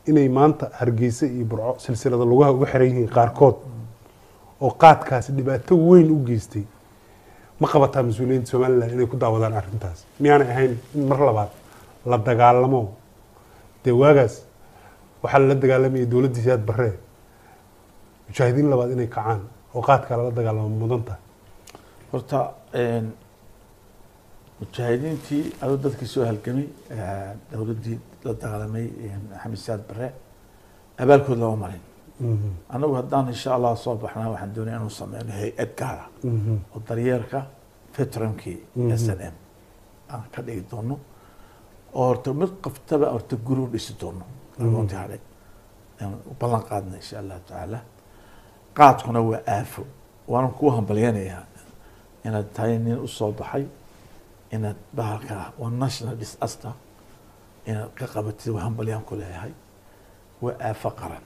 inay maanta hargeysa iyo burco silsilada lugaha uga xiran yihiin qaarkood oo qaadkaasi dhibaato weyn u geystay ma qabataa mas-uuliyiinta somalilan inay ku daawadaan arrintaas miyaanay ahayn in mar labaad la dagaalamo dee waagaas waxaa lala dagaalamayay dowladdii siyaad barree mujaahidiin labaad inay kacaan oo qaadkaa lala dagaalamo mudan tahay horta mujaahidiintii adoo dadkii soo halgamay dowladdii la dagaalamay maxamed siyaad bare abaalkood lama marin anagu haddaan insha allah soo baxnaa waxaan doonaya inuu sameyno hay-ad gaara oo daryeerka veteramkii s n m aan ka dhigi doono oo horta mid qaftaba horta guri u dhisi doono agoonti hadhay aan u ballan qaadna insha allahu tacaala qaadkuna waa aafo waanan kuu hambalyanayaa inaad tahay nin usoo baxay inaad bahalka waa national disaster inaad ka qabatid waa hambalyaan ku leeyahay waa aafo qaran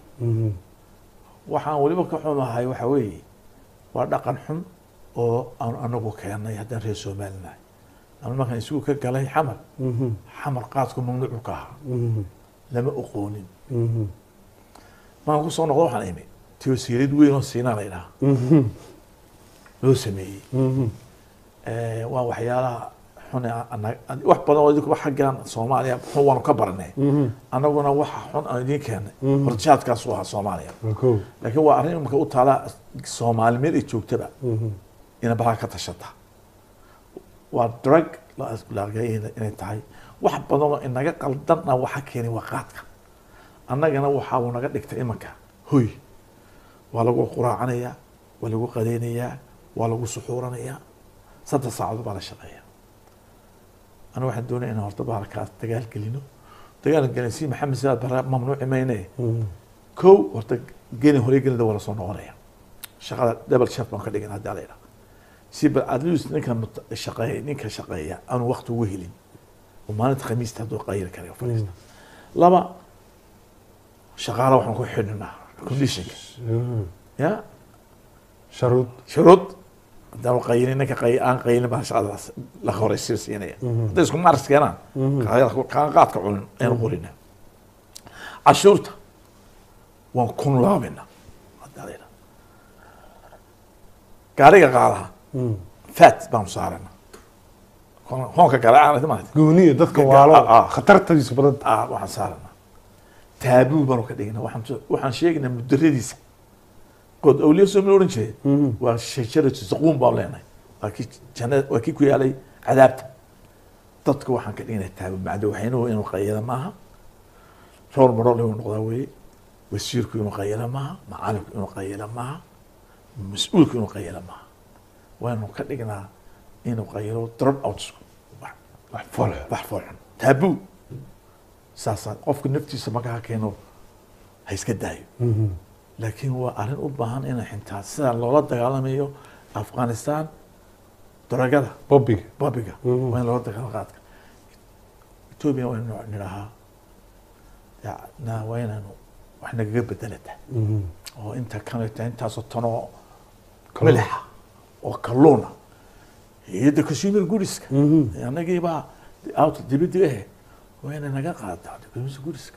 waxaan weliba ka xumahay waxa weeye waa dhaqan xun oo aan anagu keenay haddaan reer somaalinahay ama markaan isugu ka galay xamar xamar qaadku mamnuucu ka ahaa lama oqoonin markaan kusoo noqdo waxaan imi tiosiilid weyn oo siinaa la idhaha loo sameeyey waa waxyaalaha xun wax badan oo idinkuba xaggan soomaaliya xun waanu ka baranay annaguna waxa xun aan idiin keenay horjaadkaas u ahaa soomaaliya laakiin waa arrin imika u taala soomaali meel ay joogtaba ina balaa ka tashata waa drug laargay inay tahay wax badan oo inaga qaldanna waxa keenay waa qaadka annagana waxaabuu naga dhigtay imanka hoy waa lagu quraacanayaa waa lagu qadeynayaa waa lagu suxuuranayaa saddex saacadood baa la shaqeeya aniga waxaan doonaya inaan horta bahalkaas dagaal gelino dagaal gelin si maxamed sidaad bare mamnuuci mayne kow horta geni hore gelinda waa lasoo noqonaya shaqada double chef baan ka dhigin haddii la idhaha si bal at least ninka shaqeeya ninka shaqeeya aanu waqti ugu helin oo maalinta khamiista hadduu qayri karayo fadhiista laba shaqaala waxaan ku xidhinaa conditionka ya sharuud shuruud haddaan qaynin ninka qay aan qaynin baa shaqadaas la horeysiin siinaya hadday isku maaris keenaan kaan qaadka cunin ayaan qorina cashuurta waan kun laabina haddaa la yidhaha gaariga qaadaha fat baanu saarana hoonka gale aan maarata gooniya dadka waalo khatartadiisu badan ah waxaan saarana taabuu baanu ka dhigina waxaan waxaan sheegaynaa mudaradiisa good awliya soo ma oran jiray waa shajaratu zaquum baan leenahay waa kii jannada waa kii ku yaalay cadaabta dadka waxaan ka dhignaa taabo macdo waxaynuhu inuu qayada maaha rool marol inuu noqdaa weeye wasiirku inuu qayala maaha macalinku inuu qayala maaha mas-uulku inuu qayala maaha waanu ka dhignaa inuu qayalo drop outsku wax fool wax foolxun taabuu saasaa qofka naftiisa markaa keeno ha iska daayo laakiin waa arrin u baahan inay xintaa sida loola dagaalamayo afghanistan daragada bobiga babiga waa in loola dagaalo qaadka etoobiya waa inu nidhahaa na waa inaanu wax nagaga bedelata oo inta kanata intaasoo tanoo milixa oo kalluuna iyo de consumer goodiska annagiibaa out dibadda ahe waa inay naga qaadataa consumer goodiska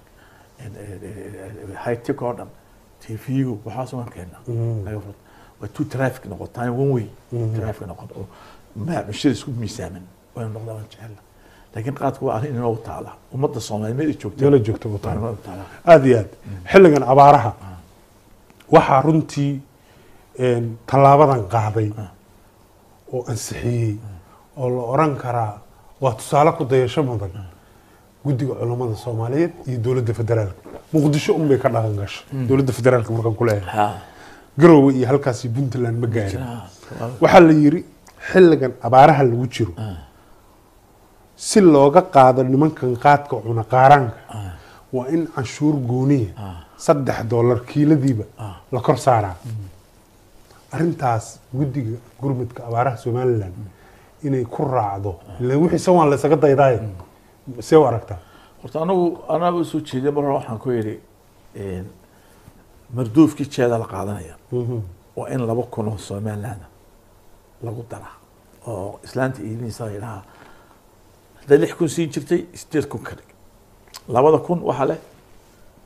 high tech oo dhan tv-gu waxaas waan keenaa naga furta waa two traffic noqotaa one way traffic noqon oo bulshada isku miisaaman waynu noqdaa waan jecela laakiin qaadka waa arrin inoo taala ummadda soomaaliya meel ay joogta meela joogta u tahay inoo taala aada iyo aad xilligan abaaraha waxaa runtii tallaabadan qaaday oo ansixiyey oo la oran karaa waa tusaale ku dayasho mudan guddiga culummada soomaaliyeed iyo dowladda federaalka muqdisho unbay ka dhaqan gashay dowladda federaalka markaan ku leeyahay ha garowe iyo halkaasi puntland ma gaarin jira waxaa la yidhi xilligan abaaraha lagu jiro si looga qaado nimankan qaadka cuna qaaraanka waa in canshuur gooniya saddex dollar kiiladiiba la kor saaraa arrintaas guddiga gurmudka abaaraha somalilan inay ku raacdo ilan wixii sawaan la isaga daydaaye see u aragtaa horta anagu anaaba usoo jeeday mar hore waxaan ku yidhi marduufkii jeeda la qaadanaya waa in laba kun oo somaliland lagu daraa oo islaanta iibinaysa la yidhahaa hadday lix kun siin jirtay sideed kun ka dhig labada kun waxaa leh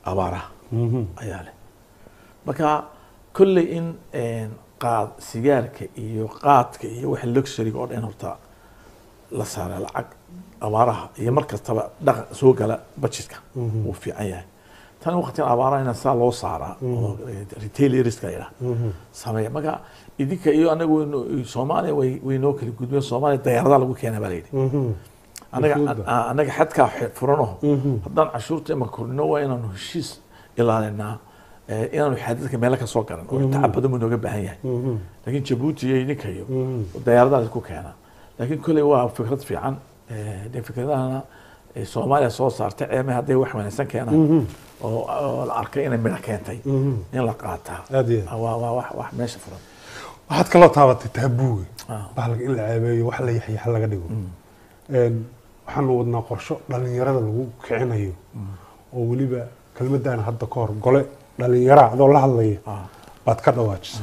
abaaraha Mhm. ayaa leh marka kolley in een, qaad sigaarka iyo qaadka iyo waxa luxuryga oo dhan horta la saara lacag abaaraha iyo mar kastaba dhaqan soo gala budgetka wuu fiican yahay tan waqtigan abaaraha ina saa loo saaraa oo retailerska yidhaha sameeya marka idinka iyo anagu waynu- soomaaliya way waynoo kala gudbeen soomaaliya dayaaradaha lagu keenaa baa layidhi Mhm. anaga Xuduudda. a- anaga xadkaa xe- furano Mhm. haddaan cashuurta ima kordhino waa inaanu heshiis ilaalinaa eh, inaanu xadadka meelo ka soo garan oo tacab badan buu nooga baahan yahay Mhm. laakiin jabuuti iyo idinka iyo Mhm. dayaaradaha isku keenaa laakiin kolley waa fikrad fiican Eh, de fikradahana eh, soomaaliya soo saarta ceeme hadday wax wanaagsan keenaan Mhm. oo oo la arkay inay midho keentay Mhm. in la qaataa Aad iyo aad. waa waa wax wax meesha furan waxaad kaloo taabatay taabuuga Ah. bahalka in la ceebeeyo wax la yaxyaxa laga dhigo Een, waxaanu wadnaa qorsho dhalinyarada lagu kicinayo oo weliba kelmadaan hadda ka hor gole dhalinyara adoo la hadlaya Ah. baad ka dhawaajisay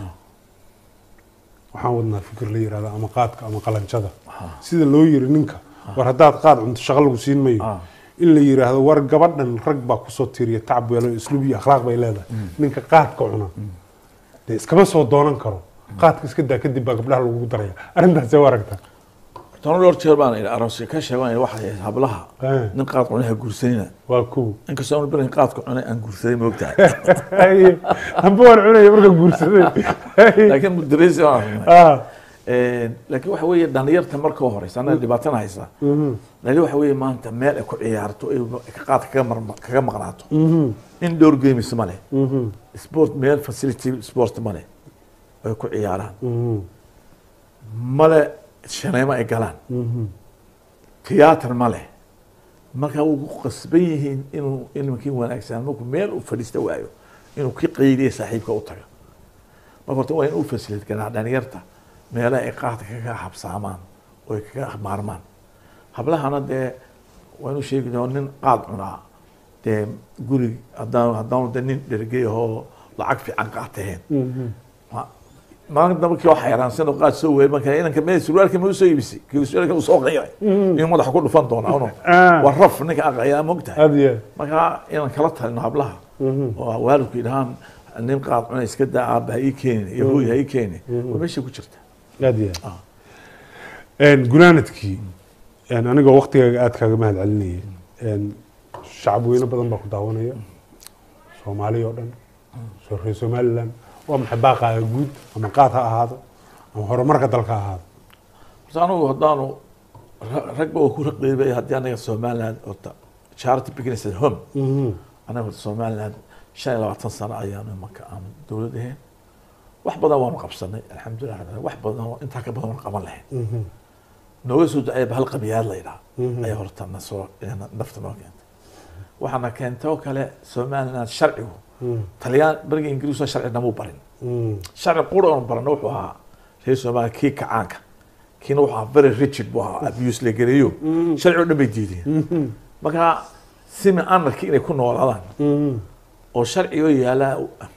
waxaan wadnaa fikir la yirahda ama qaadka ama qalanjada sida loo yiri ninka war haddaad qaad cunto shaqo lagu siin mayo Ah. in la yiraahdo war gabadhan rag baa kusoo tiriya tacab weelo isluub iyo akhlaaq bay leedahay ninka qaadka cuna dee iskama soo doonan karo qaadka iska daa kadib baa gabdhaha lagu daraya arrintaasee u aragtaa toban dhowr jeer baan idhi aroosya ka sheegan waxay ahayd hablaha Eh. nin qaad cunaha guursanina waa kow inkastoo aan berin qaadka cunay aan guursaday ma ogtahay Haye, amba waan cunaya marka guursaday Haye. laakiin mudarisi waan aragnay Ah, laakiin waxa weeye dhalinyarta marka u horeysa anaga dhibaatana haysa mhm, dhali waxa weeye maanta meel ay ku ciyaarto ay qaadka kaga marma- kaga maqnaato mhm, indoor games ma leh mhm, sport meel facility sport ma leh ay ku ciyaaraan mhm, male shaneemo ay galaan mhm. tiyaatar ma leh marka wuu ku qasban yihiin inuu ilmkii wanaagsan markuu meel u fadhiista waayo inuu ki qaydiya saaxiibka u taga marka horta waa in u fasilid garaa dhalinyarta meelaha ay qaadka kaga habsaamaan oo ay kaga maarmaan hablahana dee waa inuu sheegi doon nin qaad cunaa dee guri haddaan haddaanu de nin dhergey ahoo lacag fiican qaataheen Mhm. Ma- maalin dambe kii oo xayraansan oo qaad soo weeyay marka inanka meel surwaalka ma usoo iibisay kii surwaalka uu soo qiiray inuu madaxa ku dhufan doona uno Ah. waa raf ninka aqayaa mogtahay aad iyo aad. marka inaan kala talino hablaha Mhm. oo waalidku yidhahaan nin qaad cuna iska daa aabba ha ii keenin iyo hooy ha ii keenin waa meesha ku jirta aad iyo Ah. aad. Een, gunaanadkii een, anigoo waktigaaga aad kaaga mahad celinayay een, shacab weyne badan baa ku daawanaya soomaali oo dhan soo reer somaliland waa maxay baaqaaga guud ama qaad ha ahaado ama horumarka dalka ha ahaado horta anugu haddaanu ra- ragba waa ku raqeybay haddii anaga somaliland horta charity business at home Mhm. anaga horta somaliland shan iyo labaatan sano ayaanu imanka aanu dowlad ahayn wax badan waanu qabsanay alxamdulilah rabbil aalamiin. wax badan oo intaa ka badan waanu qaban lahayn Mhm. nooga soo duceeyaba hal qabiyaad la yidhaha Mhm. ayaa horta na soo nafta noo keentay waxaana keentay oo kale somaliland sharcigu Mhm. talyaan beriga ingiriisoo sharci namuu barin Mhm. sharci qura oon barana wuxuu ahaa reer somaliland kii kacaanka kiina wuxuu ahaa very rigid buu ahaa abuse la geliyo sharci oo dhan bay diideen Mhm. marka simi anarki inay ku noolaadaan Mhm. oo sharcigoo yaala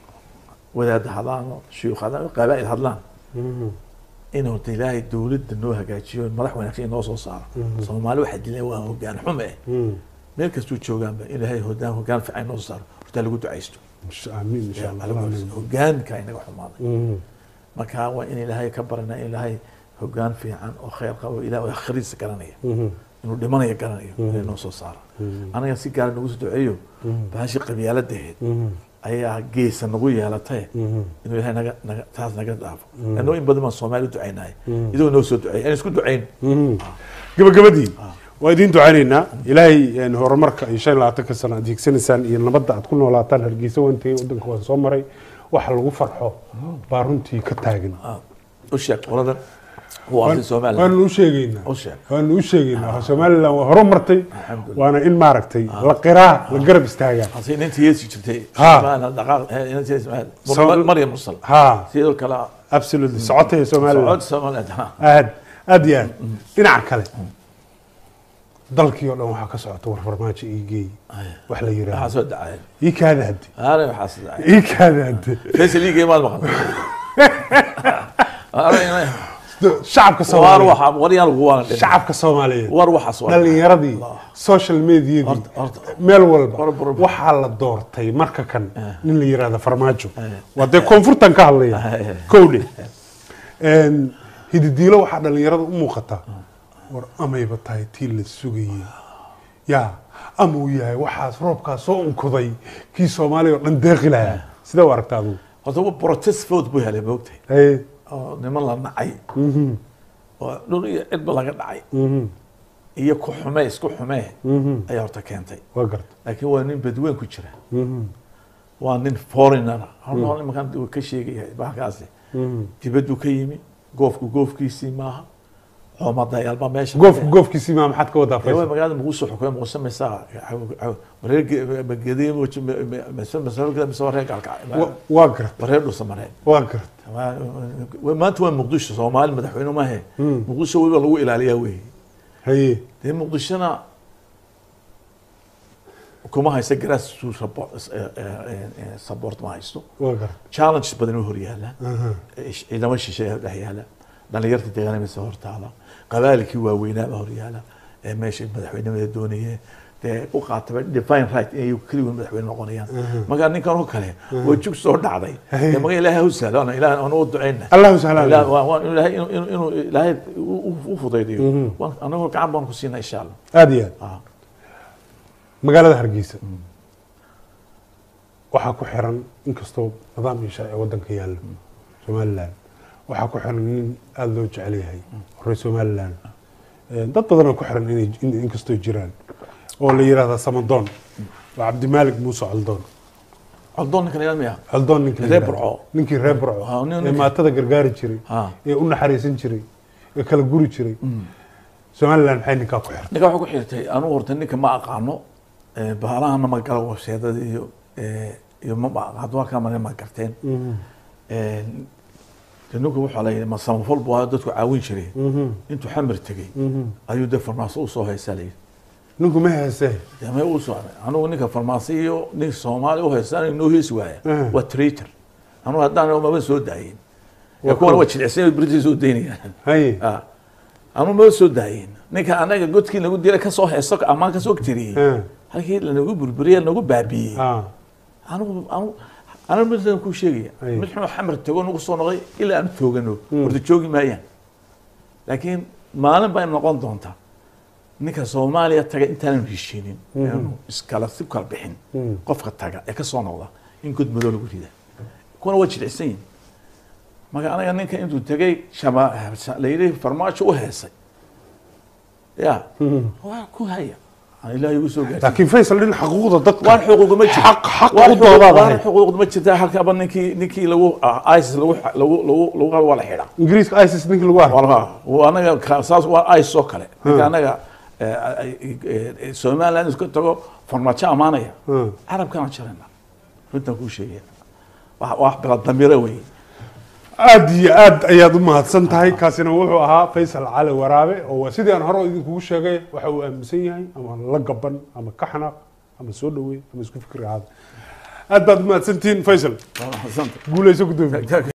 wadaada hadlaan oo shuyuukh hadlaan oo qabaa'il hadlaan Mhm. in horta ilaahay dowladda noo hagaajiyo madax wanaagsan inoo soo saaro soomaali waxaa dileen waa hogaan xume eh Mhm. meel kastuu joogaanba in ilaahay hogaan hogaan fiican inoo soo saaro horta lagu ducaysto Insha- amiin insha allah amiin. hogaanka inaga xumaaday Mhm. marka waa in ilaahay ka barana in ilaahay hogaan fiican oo khayr qabo ilaah oo akhriisa garanaya Mhm. inuu dhimanayo garanayo inay noo soo saaro anaga si gaara nagu soo duceeyo bahashi qabyaaladaheed Mhm. ayaa geesa nagu yeelatay Mhm. inuu ilaahay naga naga taas naga dhaafo annoo in badan baan soomaali u ducaynahay idoo noo soo duceeya aan isku ducayn Mhm. gabagabadii waa idiin ducaynaynaa ilaahay een, horumarka iyo shan iyo labaatanka sano aad hiigsanaysaan iyo nabadda aad ku noolaataan hargeysa waan tegey waddanka waan soo maray waxa lagu farxo baa runtii ka taagan Ah, u sheeg qoladan waa arrin somaliland waanu u sheegaynaa u sheeg waanu u sheegaynaa somaliland waa horumartay Alxamdulillah. waana in maaragtay la qiraa la garab istaagaa hase inantii yeesi jirtay Ha. Somaliland dhaqaaq eh, inantii yeesi Somaliland. So- Mar- maryam mursal ha sidoo kale absolutely socotaya somaliland socod somaliland ha aad aad iyo aad dhinaca kale dalkii oo dhan waxaa ka socota war farmaajo ii geey wax la waxaa yidhaahdo soo dhacay ii kaada hadde aana waxaa soo dhacay ii kaada hadde faysal liigay maad maqan Aana ina- Da- shacabka war soomaaliyeed waxa war yaan lagu waana dhiman shacabka soomaaliyeed war waxaas waa dhalinyaradii social mediadii Horta- horta- meel walba War- war- waxaa la doortay marka kan nin la yirahdo farmaajo waa dee koonfurtan ka hadlaya Eh. kowdhe Een, hididiilo waxaa dhalinyarada u muuqata war amayba tahay tii la sugayey yaa ama uu yahay waxaas roobkaas soo unkuday kii soomaaliya oo dhan deeqi lahaa sidee u aragta adigu horta wa protest vote buu helay moogtay Haye. oo niman la nacay Mhm, oo dhul iyo cidba laga dhacay mhm, iyo ku xumee isku xumee mhm. ayaa horta keentay waa garta laakiin waa nin badweyn ku jira Mhm, waa nin foreigner horna imankan uu ka sheegaya bahalkaasi mhm. dibaddu ka yimi goofku goofkiisii maaha coomadayaalba meesha goofku goofkiisii maa maxaad ka wadaa Ewa faysal magaalada muqdisho xukume muqdisho maysaa mareergeediye masaargada mise waa reer gaalkacay Wa- waa garta waa reer dhusa mareen waa garta maanta waa muqdisho soomaali madaxweyne maahe muqdisho weliba lagu ilaaliyaa wey haye dee muqdishona kuma haysta grass support ma haysto waa garta challenges badan oo horyaala Aha. ciidamo shisheeya dhex yaala dhalinyarta deegaanimisa hortaala qabaalikii waaweynaaba horyaala ee meesha madaxweynimada doonayeen dee u qaataba define right inay keligood madaxweyne noqonayaan markaa ninkan oo kale waa jug soo dhacday dee maga ilaahay ha sahlo ana ilaah aan u ducayna allahu sahlan Ilaah- waa- waa inuu ilaahay inuu- inuu- inuu ilaahay u- u- u fudaydiyo Waan- anagoo gacan baan ku siinaa insha allah aada iyo aad Ah. magaalada hargeysa waxaa ku xiran inkastoo nidaam iyo sharci wadanka yaallo somalilan waxaa ku xiran nin aada loo jecel yahay horey somalilan Eh, dad badanoo ku xiran inay in- inkastoo jiraan oo la yidhahda samadoon waa cabdimaalik muuse coldoon coldoon ninkan ilaa miya coldoon ninkii la Reer yidhahdo. Burco. ninkii reer burco Ah, nin- ee ninka- maatada gargaari jiray Ah. ee u naxariisan jiray ee kala guri jiray somalilan maxay ninkaa ku xiran ninka waxaa ku xirtay anugu horta ninka ma aqaano eh, bahalahana ma galo webseedada iyo eh, iyo ma ma aqaano halkaa mane ma garteen Eh, de ninku wuxuu la yidhi ma samafal buu ahaa dadku caawin jiray intuu xamar tegey ayuu de farmaaso usoo haysaa la yidhi ninku ma heesee dee may uu socday anugu ninka farmaasi iyo nin soomaali u haystaan noo heesi waaya Mhm. waa traitor anugu haddaan maba soo daayin Waa kuwana cool. waa jilicsan britis soo daynayaan haye Ah. anu ma soo daayin ninka anaga godkii nagu dilay kasoo heeso ammaan kasoo tiriyey Ah. halkii lanagu burburiyey nagu baabiiyey ah anigu anu anu midaan kuu sheegaya Ay. mid xun oo xamar tago nagu soo noqday ilaa aan toogano horta joogi maayaan laakiin maalin baa noqon doonta ninka soomaaliya taga intaanan heshiinin inaanu iskala si kala bixin qofka taga ee kasoo noqda in god madow lagu rida kuwana waa jilicsan yihin marka anaga ninka intuu tegay shama la yidhi farmaajo u heesay ya waa ku haya aan ilaahay ugu soo gaarsiin laakiin faysal dhin xaquuqda dadka waan xuquuq ma jirto xaq xaq waan u doodaad waan ahayd xuquuq ma jirta halkaba ninkii ninkii lagu ah, isis lagu lagu lagu lagu qabo waa la xidha ingiriiska isis ninkii lagu arko waa waa anaga ka- saas waa isis oo kale ninka anaga eh, eh, eh, somaliland isku tago farmaajo amaanaya Hmm. carabkaan jarayna runtaan kuu sheegaya wax wax bila damiro wey aad iyo aad ayaad u mahadsan tahay kaasina wuxuu ahaa faysal cali waraabe oo waa sidii aan hore idinkugu sheegay waxa uu aaminsan yahay ama la gaban ama ka xanaaq ama soo dhaweey ama isku fikri ahaada aad baad u mahadsantihiin faysal Waa mahadsantahay. guuleyso gudoomiye